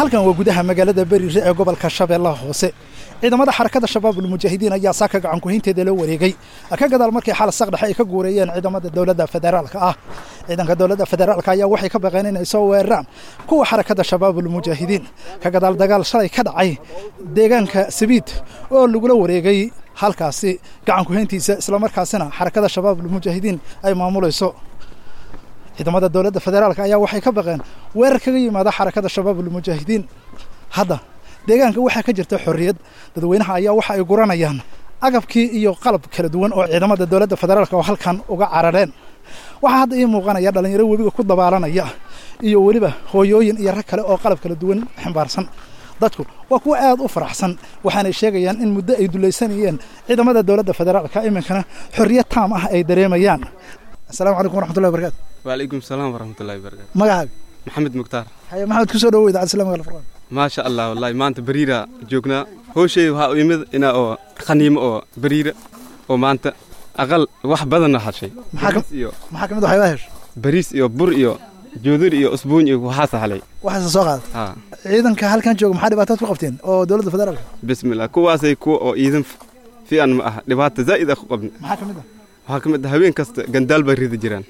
halkan waa gudaha magaalada beriire ee gobolka shabeellaha hoose ciidamada xarakada shabaabul mujaahidiin ayaa saaka gacan kuhaynteeda loo wareegay ka gadaal markii xal saqdhexe ay ka guureeyeen ciidamada dowladda federaalka ah ciidanka dowladda federaalka ayaa waxay ka baqeen inay soo weeraraan kuwa xarakada shabaabul mujaahidiin ka gadaal dagaal shalay ka dhacay deegaanka sabiid oo lagula wareegay halkaasi gacan kuhayntiisa islamarkaasina xarakada shabaabul mujaahidiin ay maamulayso ciidamada dowladda federaalka ayaa waxay ka baqeen weerar kaga yimaada xarakada shabaabul mujaahidiin hadda deegaanka waxaa ka jirta xorriyad dadweynaha ayaa waxa ay guranayaan agabkii iyo qalab kala duwan oo ciidamada dowladda federaalka oo halkan uga carareen waxaa hadda ii muuqanaya dhallinyaro webiga ku dabaalanaya iyo weliba hooyooyin iyo rag kale oo qalab kala duwan ximbaarsan dadku waa kuwa aad u faraxsan waxaanay sheegayaan in muddo ay dulaysanayeen ciidamada dowladda federaalka iminkana xorriyad taam ah ay dareemayaan asalaamu calaykum waraxmatullahi wabarakatu waalaykum salaam waraxmatullahi wabarakatu magacaaga maxamed mukhtaar haye maxamed kusoo dhawow idaacad islaamiga alfurqaan maasha allah wallahi maanta bariira joognaa hooshey waxaa u imid inaa oo khaniimo oo bariira oo maanta aqal wax badanna hashay bariis iyo maxaa kamid waxyaabaa hesho bariis iyo bur iyo joodur iyo usbuuny iyo waxaasa halay waxaase soo qaada ha ciidanka halkan jooga maxaa dhibaataad ku qabteen oo dowladda federaalka bismillah kuwaasay kuwa oo iidan fiican ma aha dhibaata zaa'id ah ku qabna maxaa kamid ah waxaa ka mid ah habeen kasta gandaal bay ridi jiraan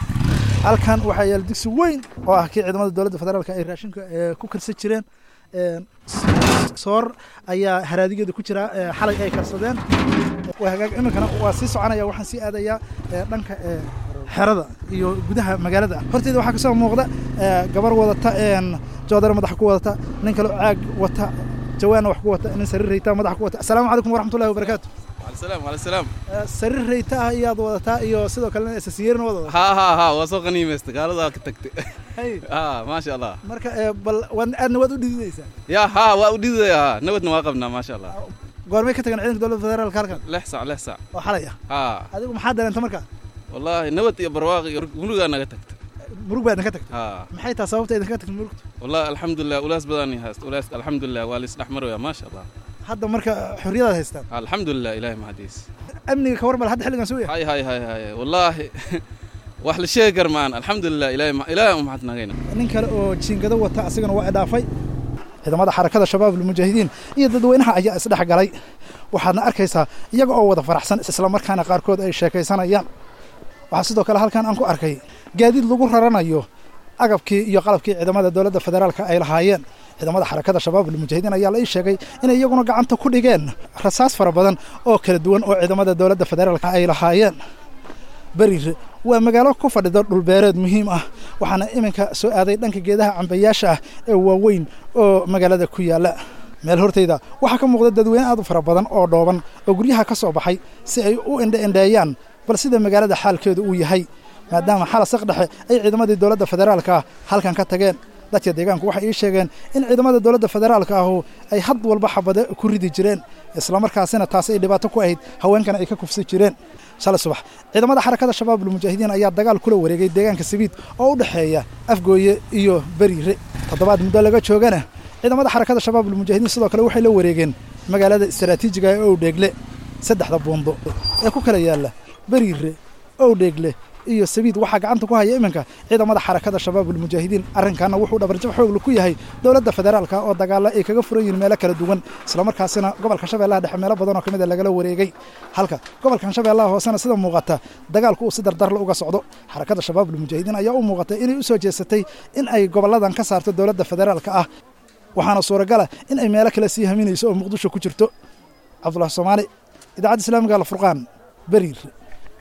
halkan waxaa yaala digsi weyn oo ah kii ciidamada dowladda federaalka ay raashinka ee, ku karsan jireen Een, s- soor ayaa haraadigeeda ku jira ee, xalay ay karsadeen waa hagaag iminkana waa sii soconaya waxaan sii aadayaa ee, dhanka ee, xerada iyo gudaha magaalada horteeda waxaa kasoo muuqda ee, gabar wadata een, joodar madaxa ku wadata nin kale oo caag wata jawaanna wax ku wata nin sariir rayta madaxa ku wata asalaamu calaykum waraxmatullahi wabarakaatu waalsalaam waalsalaam Ee, sariir rayta ah iyaad wadataa iyo sidoo kalena isasiyeerna wada wadataa haa haa haa waa soo qaniimaysta gaaladaa ka tagtay Hay. haa maasha allah marka ee, bal waad aadna waad u dhididaysaa yaa haa waa u dhidaya haa nabadna waa qabnaa maasha allah goormay ka tageen ciidanka dowladda federaalka halkan lix sac lix sac oo xalay ah haa adigu maxaa dareenta markaa wallaahi nabad iyo barwaaq iyo murugaa naga tagta murug baa idinka tagtay haa maxay tahay sababta idinka tagtay murugta wallaahi alxamdulilah ulaas badan hayst ulaas alxamdulilah waa laisdhex maraya maasha allah hadda marka xorriyadaad haystaan alxamdulilah ilaahi mahadiis amniga ka warmal hadda xilligan soo yahay hay hay hay hay wallaahi wax la sheegi kar maan alxamdulilah ilaahi ma- ilaahi u mahadnagayna nin kale oo jiingado wata asigana waa idhaafay ciidamada xarakada shabaabul mujaahidiin iyo dadweynaha ayaa isdhex galay waxaadna arkaysaa iyaga oo wada faraxsan islamarkaana qaarkood ay sheekaysanayaan waxaa sidoo kale halkan aan ku arkay gaadiid lagu raranayo agabkii iyo qalabkii ciidamada dowladda federaalka ay lahaayeen ciidamada xarakada shabaabul mujaahidiin ayaa la ii sheegay inay iyaguna gacanta ku dhigeen rasaas fara badan oo kala duwan oo ciidamada dowladda federaalka ay lahaayeen beriire waa magaalo ku fadhida dhulbeereed muhiim ah waxaana iminka soo aaday dhanka geedaha cambayaasha ah ee waaweyn oo magaalada ku yaalla meel horteyda waxaa ka muuqda dadweyne aad u fara badan oo dhooban oo guryaha ka soo baxay si ay u indhe-indheeyaan bal sida magaalada xaalkeedu uu yahay maadaama xala saqdhexe ay ciidamadii dowladda federaalka ah halkan ka tageen dadka deegaanku waxay ii sheegeen in ciidamada dowladda federaalka ahu ay had walba xabade ku ridi jireen islamarkaasina taasi ay dhibaato ku ahayd haweenkana ay ka kufsi jireen shalay subax ciidamada xarakada shabaabul mujaahidiin ayaa dagaal kula wareegay deegaanka sabiid oo u dhexeeya afgooye iyo beriire toddobaad muddo laga joogana ciidamada xarakada shabaabul mujaahidiin sidoo kale waxay la wareegeen magaalada istaraatiijiga ee owdheegle saddexda buundo ee ku kala yaalla beriire owdheegle iyo sabiid waxaa gacanta ku haya iminka ciidamada xarakada shabaabul mujaahidiin arrinkaana wuxuu dhabarjab xoogla ku yahay dowladda federaalka oo dagaalo ay kaga furan yihiin meelo kala duwan islamarkaasina gobolka shabeellaha dhexe meelo badan oo ka mid a lagala wareegay halka gobolkan shabeellaha hoosena sida muuqata dagaalku uu si dardarla uga socdo xarakada shabaabul mujaahidiin ayaa u muuqatay inay u soo jeesatay in ay goboladan ka saarto dowladda federaalka ah waxaana suuragala in ay meelo kale sii haminayso oo muqdisho ku jirto cabdulahi soomaali idaacadda islaamiga alfurqaan beriir